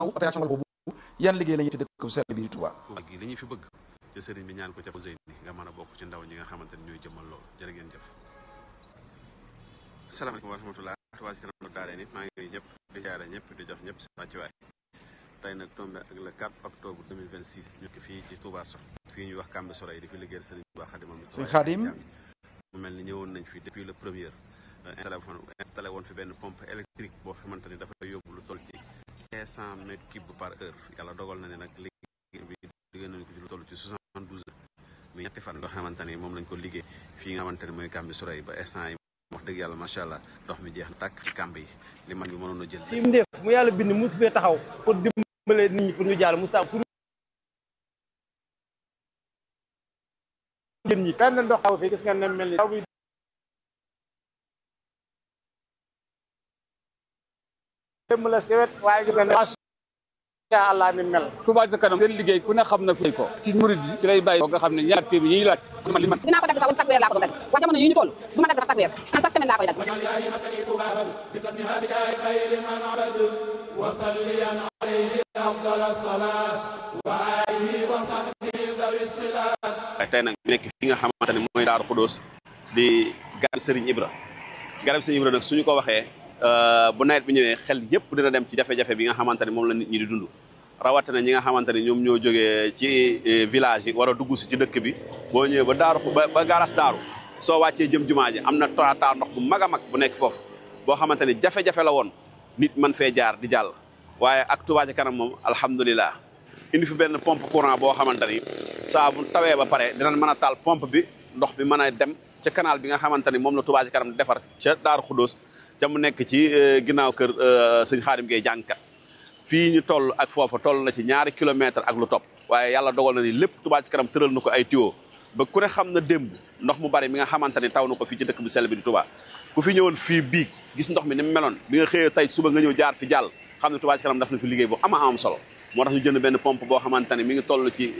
opération boobu yan liggéey la ñuy fi dëkk bu sell bi di Touba ak gi li ñu fi bëgg ci sëriñ bi ñaan ko ca Fawzeyni nga mën a bokk ci ndaw ñi nga xamante ni ñooy jëmmal loolu jërë ngeen jëf asalaamaaleykum wa rahmatulah Touba ci kanam daare nit maa ngi nuyu ñëpp di jaare ñëpp di jox ñëpp si wàccuwaay tey nag tombé ak le 4 octobre 2026 ñu ngi fii ci Touba Sox fii ñuy wax Kambe Soray di fi liggéeyal sëriñ Touba Xaadimal Mustafa Sëriñ Xaadim mu mel ni ñëwoon nañ fi depuis le premier installé woon installé woon fi benn pompe électrique boo xamante ni dafay yóbbu lu toll ci 500 mètres cubes par heure yàlla dogal na ne nag liggéey bi liggéey nañ ko ci lu toll ci 72 heures mais ñetti fan yoo xamante ni moom lañ ko liggéey fii nga xamante ni mooy Kambe Soray ba instant yi wax dëgg yàlla macha allah ndox mi jeex na tàkk ci kamb yi li man bi mënoon a jël fi mu def mu yàlla bind mus fee taxaw pour dimbale nit ñi pour ñu jàll musta pour jën ñi benn ndox taw fi gis nga ne mel ni taw bi démb la sewet waaye gis nga ne macha allah ni mel Touba ca kanam seen liggéey ku ne xam na fi ko ci murid yi ci lay bàyyi nga xam ne ñaar téeméer yi ñuy laaj man li man dinaa ko dagg sax wala chaque weer laa ko doon dagg waaye jamono yi ñu toll du ma dagg sax chaque weer man chaque semaine laa koy dagg waaye tey nag ñu nekk fi nga xamante ne mooy Daaru Xudóos di garab Sëriñ Ibra garab Sëriñ Ibra nag suñu ko waxee bu nawet bi ñëwee xel yëpp dina dem ci jafe-jafe bi nga xamante ne moom la nit ñi di dund rawatina ñi nga xamante ne ñoom ñoo jógee ci village yi war a dugg si ci dëkk bi boo ñëwee ba daaru ba ba garas daaru soo wàccee jëm jumaa ji am na taataa ndox bu mag a mag bu nekk foofu boo xamante ne jafe-jafe la woon nit man fee jaar di jàll waaye ak Touba ca kanam moom alhamdulilah indi fi benn pompe courant boo xamante ni saa bu tawee ba pare dinañ mën a taal pompe bi ndox bi mën a dem ca canal bi nga xamante ni moom la Touba ca kanam defar ca Daaru Xudóos ca mu nekk ci ginnaaw kër sëñ Xaadim Gueye jàngkat fii ñu toll ak foofa toll na ci ñaari kilomètre ak lu topp waaye yàlla dogal na ni lépp Touba ca kanam tëral na ko ay tuyau ba ku ne xam na démb ndox mu bari mi nga xamante ni taw na ko fii ci dëkk bi sell bi di Touba ku fi ñëwoon fii biig gis ndox mi ni mu meloon bi nga xëyee tey suba nga ñëw jaar fi jàll xam ne Touba ca kanam def na fi liggéey bu ama am solo moo tax ñu jënd benn pompe boo xamante ne mi ngi toll ci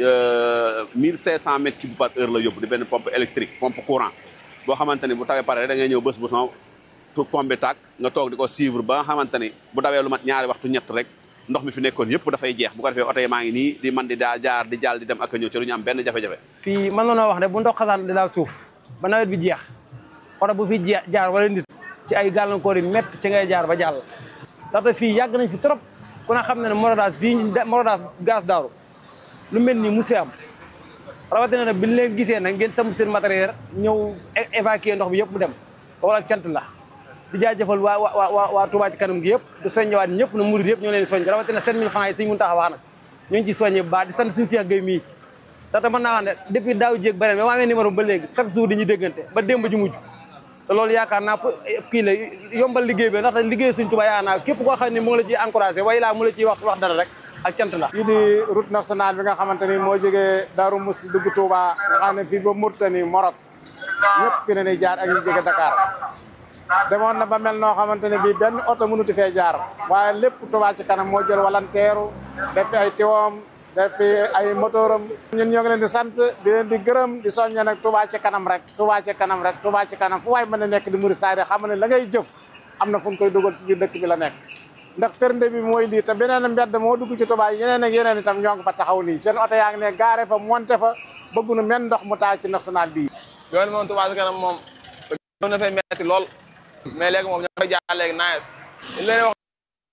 1500 mètres cubes par heure la yóbbu di benn pompe électrique pompe courant boo xamante ni bu tawee pare da ngay ñëw bés bu taw tu pompe bi tàkk nga toog di ko suivre ba nga xamante ni bu dawee lu mat ñaari waxtu ñett rek ndox mi fi nekkoon yëpp dafay jeex bu ko defee oto yi maa ngi nii di man di daa jaar di jàll di dem ak a ñëw ci lu ñu am benn jafe-jafe fii mën na noo wax ne bu ndox xasaan di daal suuf ba nawet bi jeex oto bu fi jeex jaar wala nit ci ay gàllankoor yi métti ci ngay jaar ba jàll ndaxte fii yàgg nañ fi trop ku ne xam na ne morodaas bii morodaas gaz daaru lu mel nii mus fi am rawatina nag bi ñu leen gisee nag ngeen samp seen matériel ñëw évacuer ndox bi yëpp mu dem wala cant la di jaajëfal waa waa waa waa Touba ci kanam gi yëpp di soññewaat ñëpp na murid yëpp ñoo leen soññ rawatina 7000 francs yi suñ mun tax a wax nag ñoo ngi ci soññe bu baax di sant suñu Cheikh Gueye mii ndaxte mën naa wax ne depuis daaw jéeg ba ren ba ma amee numéro ba léegi chaque jour dañuy déggante ba démb ji mujj te loolu yaakaar naa kii la yombal liggéey bi ndaxte liggéey suñ Touba yaakaar naa képp koo xam ne mu ngi la ciy encouragé way laa mu la ciy wax wax dara rek ak cant la fii di route nationale bi nga xamante ni moo jógee Daaru Musti dugg Touba nga xam ne fii ba Mauritanie Maroc ñëpp fi ne ni jaar ak ñu jóge Dakar demoon na ba mel noo xamante ne bii benn oto mënuti fee jaar waaye lépp Touba ci kanam moo jël walanteeru def ay tiwoom def ay motoram ñun ñoo ngi leen di sant di leen di gërëm di soññe nag Touba ci kanam rek Touba ci kanam rek Touba ci kanam fu waay mën a nekk di muri saade xam ne la ngay jëf am na fu ñu koy dugal ci biir dëkk bi la nekk ndax firnde bi mooy lii te beneen mbedd moo dugg ci Touba yeneen ak yeneen itam ñoo ngi fa taxaw nii seen oto yaa ngi ne gaare fa monté fa bëggunu men ndox mu taal ci national bii yoon moom Touba ci kanam moom doon na fay metti lool mais léegi moom ñoo koy jaar léegi naes li leen wax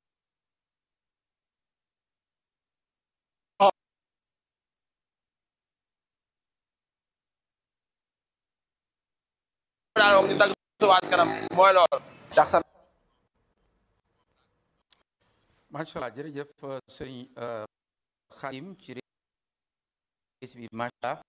daal moom ñu dagg Touba ci kanam mooy loolu dax san macha allah jërëjëf sëriñ Xaadim ci rési bi macha allah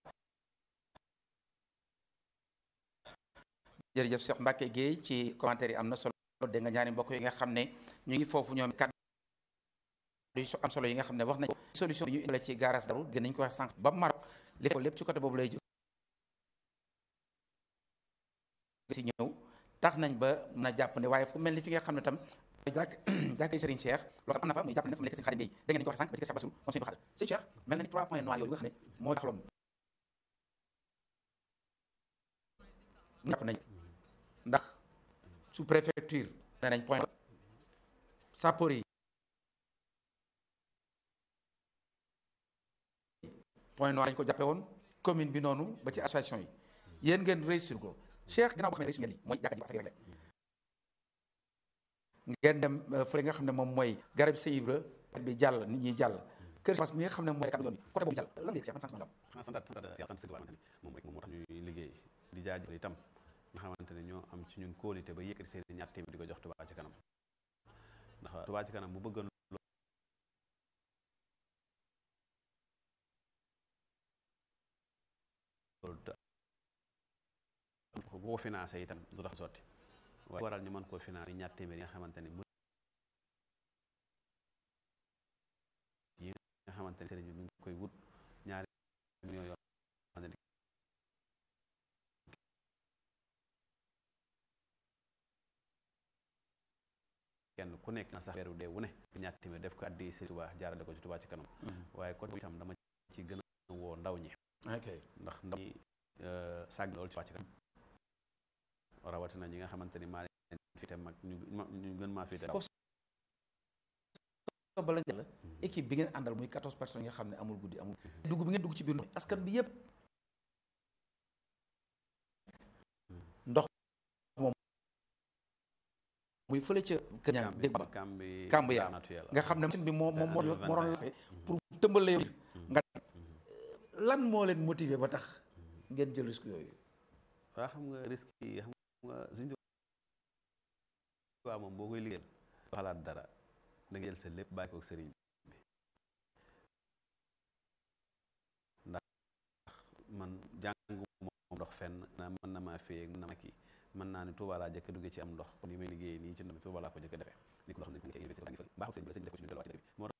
jërëjëf Cheikh Mbacke Gueye ci commentaire yi am na solo dégg nga ñaari mbokk yi nga xam ne ñu ngi foofu ñoom kàddu yu am solo yi nga xam ne wax nañ solution bi ñu indile ci garage daru gën nañ ko wax sànq ba Maroc li lépp ci côté boobu lay jóg si ñëw tax nañ ba mën a jàpp ne waaye fu mel ni fi nga xam ne tam jàkk jàkk Serigne Cheikh loolu am na fa muy jàpp ne fa mu nekk seen xarit Gueye da ngeen ko wax sànq ba ci Cheikh Bassou moom seen xarit si Cheikh mel na ni trois points noirs yooyu nga xam ne moo taxaloon jàpp nañ ndax sous préfecture nee nañ point sapeur yi point noir lañ ko jàppe woon commune bi noonu ba ci association yi yéen ngeen réussir ko Cheikh ginnaaw boo xam ne réussir ngeen lii mooy jàkka ji affaire ngeen dem fële nga xam ne moom mooy garab Sëñ Ibra bi jàll nit ñi jàll kër Fass mi nga xam ne mooy kàddu yoon bi côté boobu jàll lan nga Cheikh man sant nga xanaa santaat santaat yàlla sant sëñ Tuubaa moom rek moom moo tax ñuy liggéey di jaajëfal itam nga xamante ne ñoo am ci ñun kóolite ba yëkkati seen ñaar téeméer di ko jox Touba ci kanam ndax Touba ci kanam bu bëggoon loolu te bu ko financé itam du tax sotti waaye waral ñu mën koo financé ñaar téeméer yi nga xamante ne yi nga xamante ne sëriñ bi mi ngi koy wut ñaari millions yoo xam ne kenn ku nekk na sax weeru dee wu ne ñaar téeméer def ko addi Sëriñ Tuubaa jaarale ko ci Tuubaa ci kanam waaye côté itam dama ci gën a woo ndaw ñi ok ndax ndaw ñi sàgg loolu ci Tuubaa ci kanam rawatina ñi nga xamante ni maa leen fi te mag ñu ñu gën maa fi te foofu so bala la équipe bi ngeen àndal muy 14 personnes yi nga xam ne amul guddi amul dugg bi ngeen dugg ci biir ndox askan bi yëpp ndox moom muy fële ca kër ñaan dégg ba kambi kàmb yaa nga xam ne machine bi moo moom moo moo doon lase pour tëmbal la yow nga lan moo leen motiver ba tax ngeen jël risque yooyu waa xam nga risque yi xam nga suñu waa moom boo koy liggéeyal xalaat dara da nga jël sa lépp bàyyi ko sëriñ bi ndax man jàng moom ndox fenn na mën na maa fee mën na ma kii mën naa ne Tuuba laa jëkk duggee ci am ndox kon yi may liggéey nii ci ndox mi Tuuba laa ko jëkk defee ni ko loo xam ne ci université baa ngi fële baaxul sëriñ bi sëriñ bi def ko ci ñu delluwaat ci dëkk bi moo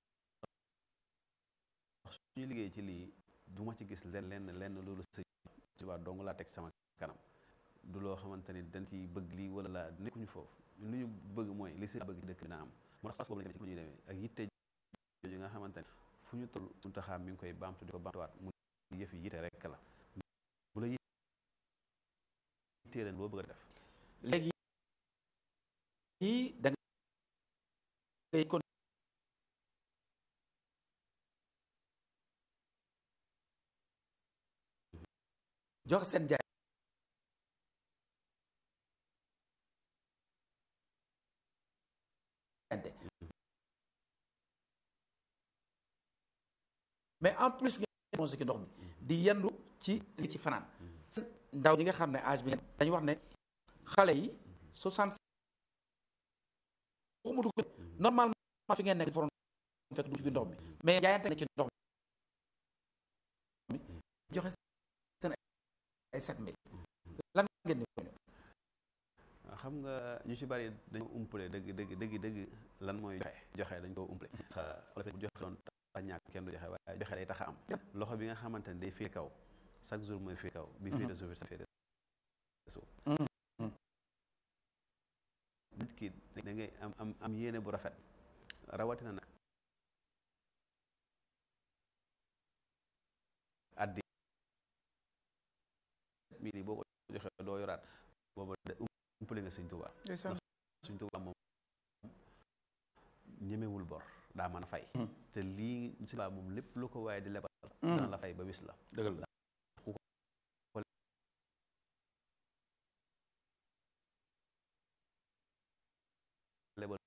tax suñu liggéey ci lii du ma ci gis lenn lenn lenn loolu sëriñ Tuuba dong laa teg sama kanam du loo xamante ni dañ ci bëgg lii wala laa nekkuñu foofu lu ñu bëgg mooy li sëriñ bëgg dëkk dina am moo tax parce que boobu la ñu demee ak yitte jooju nga xamante ne fu ñu toll suñu taxaam mi ngi koy baamtu di ko baamtuwaat mu yëf yi yitte rek la bu la yittee leen loo bëgg a def léegi yii da ngay kon jox seen jaay mais en plus ngeen mos ci ndox mi di yendu ci li ci fanaan ndaw ñi nga xam ne âge bi dañu wax ne xale yi soixante waxuma dugg normalement fi ngeen nekk foroon fekk du ci biir ndox mi mais jaayante ne ci ndox mi joxe seen ay sept mille lan ngeen ni ko ñëw xam nga ñu ci bari dañu umpale dëgg dëgg dëgg dëgg lan mooy joxe joxe dañ ko umpale wala bu joxe doon tax ñàkk kenn du joxe waaye joxe day tax a am loxo bi nga xamante ne day fii kaw chaque jour mooy fii kaw bi fii de suuf sa fii de suuf nit ki da ngay am am am yéene bu rafet rawatina nag addi mii nii boo ko joxee doo yoraat booba umpale nga sëñ Tuubaa sëñ Tuubaa moom ñemewul bor daa mën a fay te lii sëñ Tuubaa moom lépp lu ko waaye di lebal dana la fay ba wis la dëgg la lebal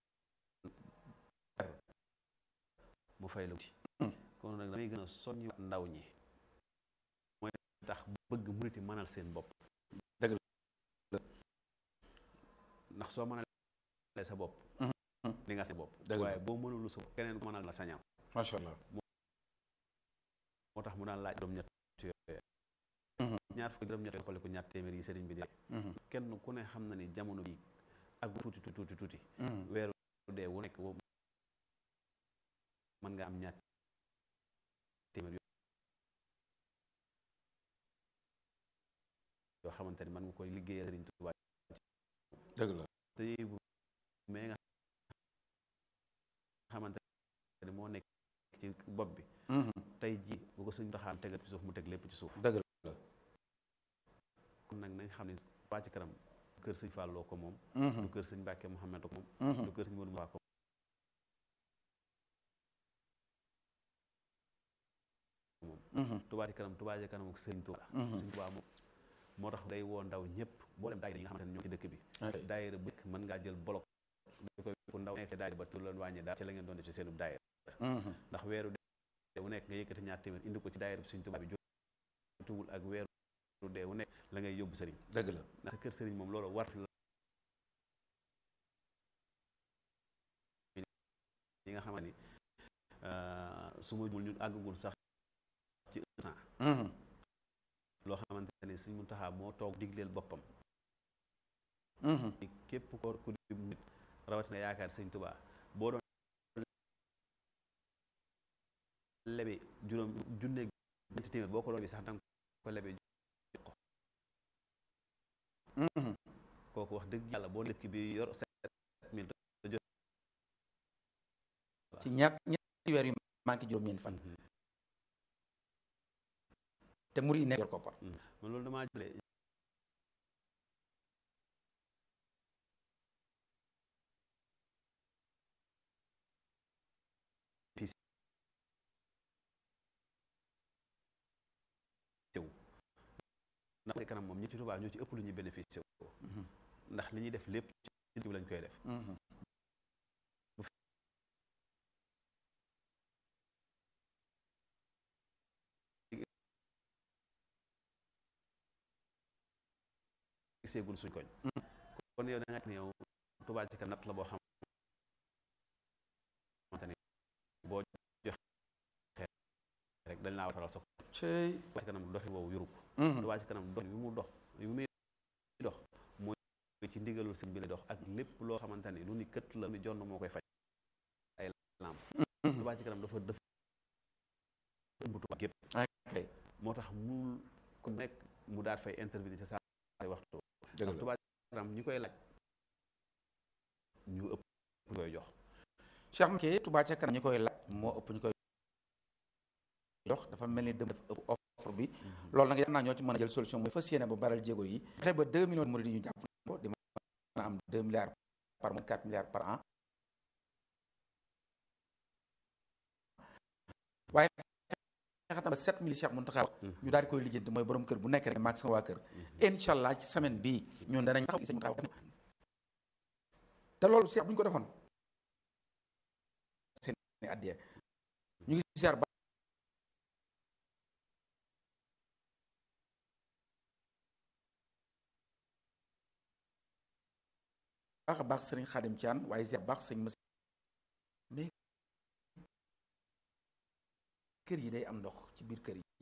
mu fay la wuti kon nag damay gën a soññ ndaw ñi mooy tax bëgg murit yi mënal seen bopp dëgg la ndax soo mënalee sa bopp li nga seen bopp dëgg la waaye boo mënulu sa bopp keneen ko mënal la sañal macha allah moo tax mu daan laaj juróom ñett yooyu ñaar fukki juróom ñett xoole ko ñaar téeméer yi sëriñ bi di kenn ku ne xam na ni jamono bi ak tuuti tuuti tuuti weeru dee wu nekk woo mën nga am ñaar téeméer yoo xamante ni mën nga koy liggéeyal sëriñ Tuubaa dëgg la te bu mais nga xamante ni moo nekk ci bopp bi tey ji bu ko suñ taxaam tegal ci suuf mu teg lépp ci suuf dëgg la kon nag nañ xam ne Touba ci kanam kër sëñ Falloo ko moom du kër sëñ Mbàkke Mouhamed ko moom du kër sëñ Modou Moussa ko moom Touba ci kanam Touba ci kanam ak Sëriñ Touba Sëriñ Touba moom moo tax day woo ndaw ñëpp boo dem daayira yi nga xamante ne ñoo ci dëkk bi daayira bu mën ngaa jël bolok da koy ku ndaw nekk daayira ba tu leen wàññi daal ci la ngeen doon def ci seenub daayira ndax weeru dee wu nekk nga yëkkati ñaar téeméer indi ko ci daayira bu Sëriñ Touba bi jotuwul ak weeru dee wu nekk la ngay yóbbu sëriñ dëgg la ndax sa kër sëriñ moom loolu war la yi nga xamante ni su ma jumul ñun àggagul sax ci un an loo xamante ne Sëriñ Muntaxa moo toog digleel boppam képp ko ku di nit rawatina yaakaar Sëriñ Tuubaa boo doon lebe juróom junneeg ñetti téeméer boo ko doon bi sax danga ko lebe jox ko kooku wax dëgg yàlla boo dëkk bi yor sept mille jot ci ñaar ñetti weer yu manqué juróom-ñeent fan te mur yi nekk yor koppar man loolu damaa jële ndax mooy kanam moom ñi ci Tuubaa ñoo ci ëpp lu ñuy bénéficié wu ndax li ñuy def lépp ci bi lañ koy def seegul suñ koñ kon yow da nga ne yow Tuubaa ci kanam natt la boo xamante ni boo joxe rek dañ laa waral sa cey Tuubaa ci kanam doxi boobu yurub Tuubaa ci kanam dox bi mu dox bi muy dox mooy ci ndigalul sëñ bi lay dox ak lépp loo xamante ni lu ni kët la ni jonn moo koy faj ay lamp Tuubaa ci kanam dafa def ëmb Tuubaa gépp ok moo tax mu ku nekk mu daal fay intervenir ci saa waxtu dëgg la Tuubaa ci kanam ñi koy laaj ñu ëpp ñu koy jox Cheikh Mbacké Touba ca kanam ñi koy laaj moo ëpp ñu koy jox dafa mel ni dem dafa ëpp offre bi loolu nag yaakaar naa ñoo ci mën a jël solution mooy fas yéene ba baral jéego yi fexe ba deux millions de murid yi ñu jàpp ko di mën a am deux milliards par mois quatre milliards par an waaye fexe tam ba sept mille Cheikh Mountakha wax ñu daal di koy lijjanti mooy borom kër bu nekk rek maag sama waa kër incha allah ci semaine bii ñun danañ taxaw sëñ Mountakha wax te loolu Cheikh bu ñu ko defoon seen addiya ñu ngi siyaar ba baax a baax sëriñ Xaadim Caan waaye siyaar baax sëñ mas mais kër yi day am ndox ci biir kër yi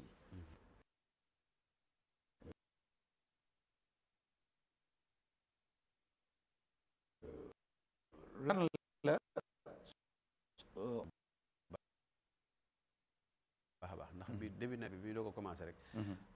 lan la baax a baax ndax bi début nawet bi bi doo ko commencé rek